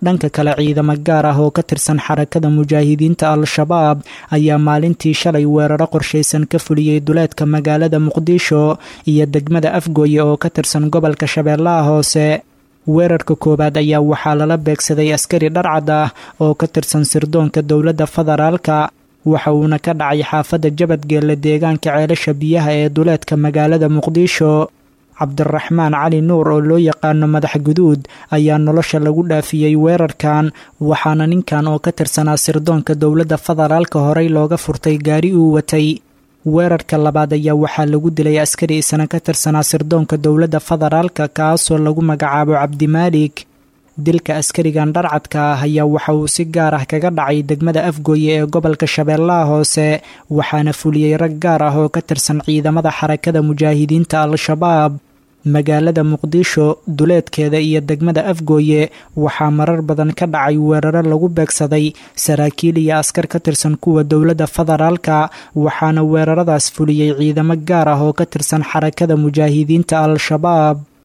dhanka kale ciidamo gaar ah oo ka tirsan xarakada mujaahidiinta al-shabaab ayaa maalintii shalay weeraro qorshaysan ka fuliyey duleedka magaalada muqdisho iyo degmada afgooye oo ka tirsan gobolka shabeellaha hoose weerarka koowaad ayaa waxaa lala beegsaday askari dharcad ah oo ka tirsan sirdoonka dowladda federaalka waxa uuna ka dhacay xaafadda jabadgeelle deegaanka ceelasha biyaha ee duleedka magaalada muqdisho cabdiraxmaan cali nuur oo loo yaqaano madax guduud ayaa nolosha lagu dhaafiyey weerarkan waxaana ninkan oo ka tirsanaa sirdoonka dowladda federaalka horey looga furtay gaari uu watay weerarka labaad ayaa waxaa lagu dilay askari isna ka tirsanaa sirdoonka dowladda federaalka kaasoo lagu magacaabo cabdimaalik dilka askarigan dharcadka ah ayaa waxa uu si gaar ah kaga dhacay degmada afgooye ee gobolka shabeellaha hoose waxaana fuliyey rag gaar ah oo ka tirsan ciidamada xarakada mujaahidiinta al-shabaab magaalada muqdisho duleedkeeda iyo degmada afgooye waxaa marar badan ka dhacay weeraro lagu beegsaday saraakiil iyo askar ka tirsan kuwa dowladda federaalka waxaana weeraradaas fuliyey ciidamo gaar ah oo ka tirsan xarakada mujaahidiinta al-shabaab